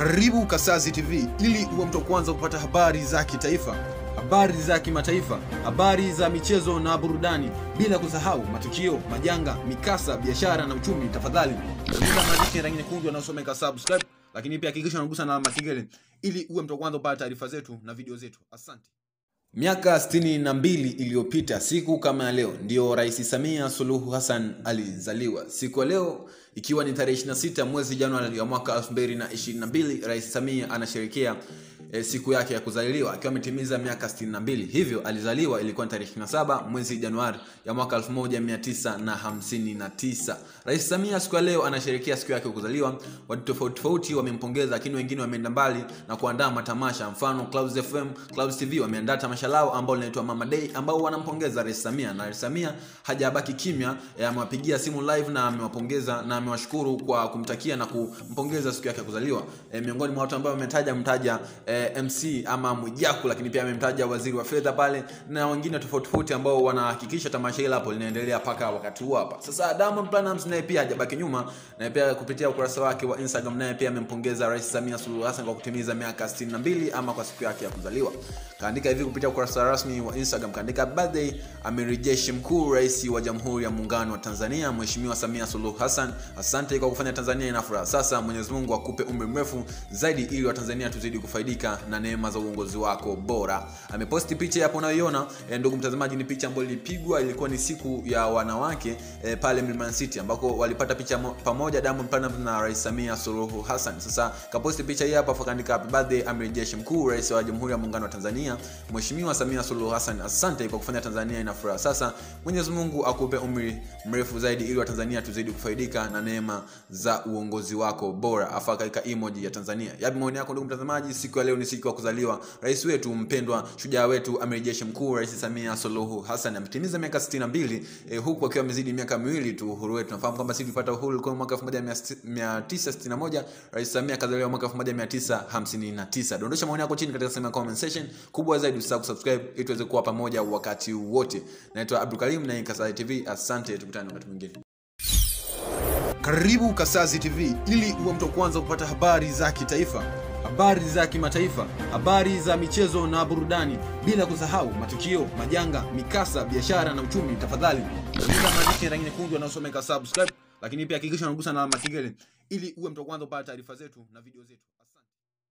Karibu Kasazi TV ili uwe mtu wa kwanza kupata habari za kitaifa, habari za kimataifa, habari za michezo na burudani, bila kusahau matukio, majanga, mikasa, biashara na uchumi. Tafadhali andika maandishi ya rangi nyekundu yanayosomeka subscribe, lakini pia hakikisha unagusa na alama ya kengele ili uwe mtu wa kwanza kupata taarifa zetu na video zetu. Asante. Miaka 62 iliyopita siku kama ya leo ndiyo Rais Samia Suluhu Hassan alizaliwa. Siku ya leo ikiwa ni tarehe 26 mwezi Januari ya mwaka 2022, Rais Samia anasherehekea e, siku yake ya kuzaliwa akiwa ametimiza miaka 62. Hivyo alizaliwa ilikuwa ni tarehe 27 mwezi Januari ya mwaka 1959. Rais Samia siku ya leo anasherehekea siku yake ya kuzaliwa. Watu tofauti tofauti wamempongeza, lakini wengine wameenda mbali na kuandaa matamasha. Mfano Clouds FM, Clouds TV wameandaa tamasha lao ambao linaitwa Mama Day ambao wanampongeza Rais Samia, na Rais Samia hajabaki kimya, eh, amewapigia simu live na amewapongeza na amewashukuru kwa kumtakia na kumpongeza siku yake ya kuzaliwa. E, miongoni mwa watu ambao wametaja mtaja e, MC ama Mwijaku, lakini pia amemtaja waziri wa fedha pale na wengine tofauti tofauti ambao wanahakikisha tamasha hili hapo linaendelea mpaka wakati huu hapa. Sasa Diamond Platnumz naye pia hajabaki nyuma, na pia kupitia ukurasa wake wa Instagram naye pia amempongeza Rais Samia Suluhu Hassan kwa kutimiza miaka 62 ama kwa siku yake ya kuzaliwa. Kaandika hivi kupitia ukurasa rasmi wa Instagram, kaandika birthday amiri jeshi mkuu rais wa Jamhuri ya Muungano wa Tanzania Mheshimiwa Samia Suluhu Hassan, asante kwa kufanya Tanzania ina furaha. Sasa Mwenyezi Mungu akupe umri mrefu zaidi, ili Watanzania tuzidi kufaidika na neema za uongozi wako bora. Ameposti picha hapo unayoiona, eh, ndugu mtazamaji, ni picha ambayo ilipigwa, ilikuwa ni siku ya wanawake eh, pale Mlimani City ambako walipata picha mo, pamoja Diamond Platnumz na Rais Samia Suluhu Hassan. Sasa kaposti picha hii hapa, akaandika happy birthday amiri jeshi mkuu rais wa Jamhuri ya Muungano wa Tanzania Mheshimiwa Samia Suluhu Hassan, asante kwa kufanya Tanzania ina furaha. Sasa Mwenyezi Mungu akupe umri mrefu zaidi, ili Watanzania tuzidi kufaidika na neema za uongozi wako bora. Afa katika emoji ya Tanzania. Yapi maoni yako ndugu mtazamaji? Siku ya leo ni siku ya kuzaliwa rais wetu mpendwa, shujaa wetu, amiri jeshi mkuu Rais Samia Suluhu Hassan ametimiza miaka 62 eh, huku akiwa amezidi miaka miwili tu uhuru wetu. Nafahamu kwamba sisi tulipata uhuru kwa mwaka 1961, Rais Samia akazaliwa mwaka 1959. Dondosha maoni yako chini katika sehemu ya comment section. Kubwa zaidi usisahau kusubscribe ili tuweze kuwa pamoja wakati wote. Naitwa Abdul Karim na hii Kasazi TV. Asante, tukutane wakati mwingine. Karibu Kasazi TV ili uwe mtu wa kwanza kupata habari za kitaifa, habari za kimataifa, habari za michezo na burudani, bila kusahau matukio, majanga, mikasa, biashara na uchumi. Tafadhali andika maandishi ya rangi nyekundu yanayosomeka subscribe, lakini pia hakikisha unagusa na alama ya kengele ili uwe mtu wa kwanza kupata taarifa zetu na video zetu.